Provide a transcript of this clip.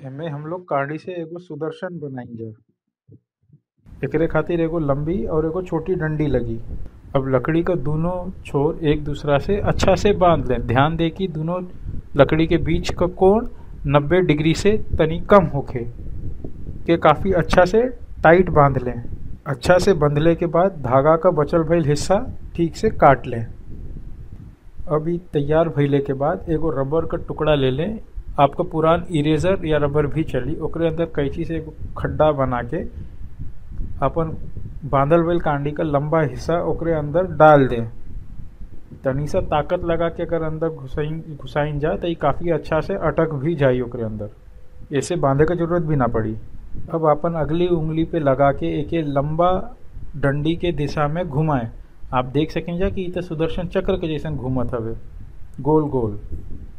एमे हम लोग काड़ी से एगो सुदर्शन बनाइजा एकरे खातिर एगो लंबी और एगो छोटी डंडी लगी अब लकड़ी का दोनों छोर एक दूसरा से अच्छा से बांध लें ध्यान दे कि दोनों लकड़ी के बीच का कोण 90 डिग्री से तनी कम होखे के काफ़ी अच्छा से टाइट बांध लें अच्छा से बंधले के बाद धागा का बचल भइल हिस्सा ठीक से काट लें अब ई तैयार भइले के बाद एगो रबर का टुकड़ा ले लें आपका पुरान इरेजर या रबर भी चली ओकरे अंदर कैंची से एगो खड्डा बना के अपन बांधल भइल कांडी का लंबा हिस्सा ओकरे अंदर डाल दें तनी सा ताकत लगा के अगर अंदर घुसाइन घुसाइन जा तो ये काफ़ी अच्छा से अटक भी जाई ओकरे अंदर ऐसे बांधे का जरूरत भी ना पड़ी अब अपन अगली उंगली पे लगा के एके लंबा डंडी के दिशा में घुमाएं आप देख सकें जा कि इ त सुदर्शन चक्र के जैसन घूमत हवे गोल गोल